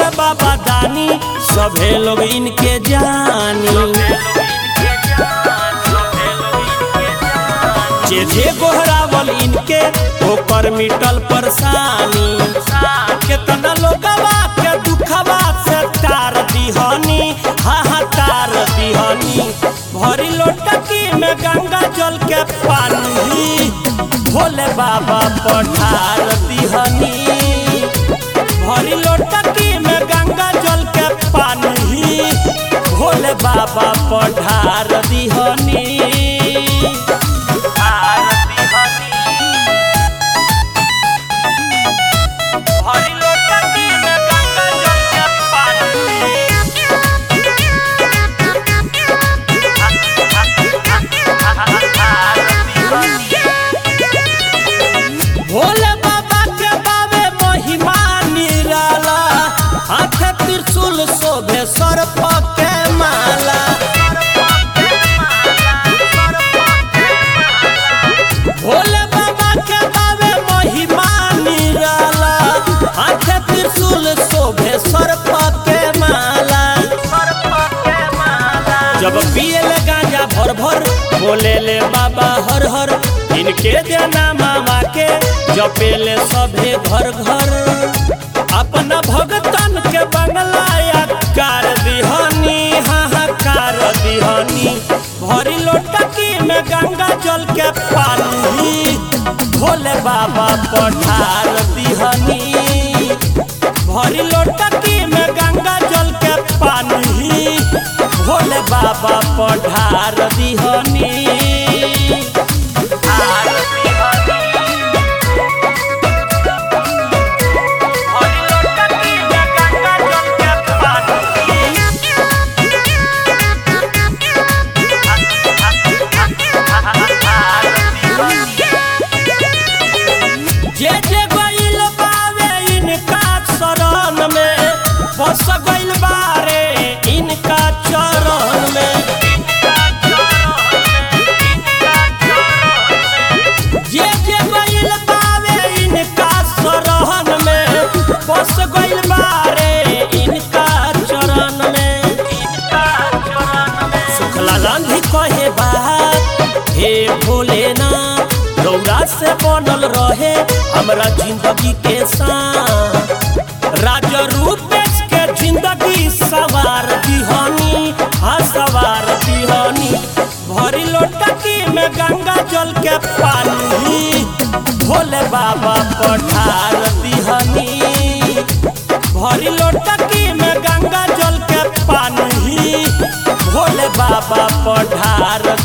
हवे बाबा दानी सभे लोग इनके जानी जे जे गोहरावल इनके ओकर मिटल परेशानी केतना लोगवा के दुखवा से तार दिहनी हा हा तार दिहनी भरी लोटकी में गंगा जल के पानी भोले बाबा पठार दिहनी भरी लोटकी में गंगा जल के पानी भोले बाबा पठार दिहनी भरी लोटकी में गंगा जल के भोले बाबा के बाबे महिमा निराला हाथ त्रिशूल शोभे सर्प के माला भोले बाबा के बाबे महिमा निराला हाथ त्रिशूल शोभे सर्प के माला जब पियले गांजा भर भर बोले ले बाबा हर हर इनके जना मामा के जपेले सभे घर घर अपना भगतन के बंगला कार दिहनी हाहाकार दिहनी भरी लोटकी में गंगा जल के पानी भोले बाबा पठार दिहनी भरी लोटकी में गंगा जल के पानी भोले बाबा पठार दिहनी जे जे गइल बावे इनका शरण में बस गइल बारे इनका चरण में जे जे गइल बावे इनका शरण में बस गइल बारे इनका चरण में सुखला गांधी कहे बात हे भोलेनाथ रौरा से बनल रहे हमरा जिंदगी के साथ राजा रूपेश के जिंदगी सवार दिहनी हाँ सवार दिहनी भरी लोटकी में गंगा जल के पानी भोले बाबा पठार दिहनी भरी लोटकी में गंगा जल के पानी भोले बाबा पठार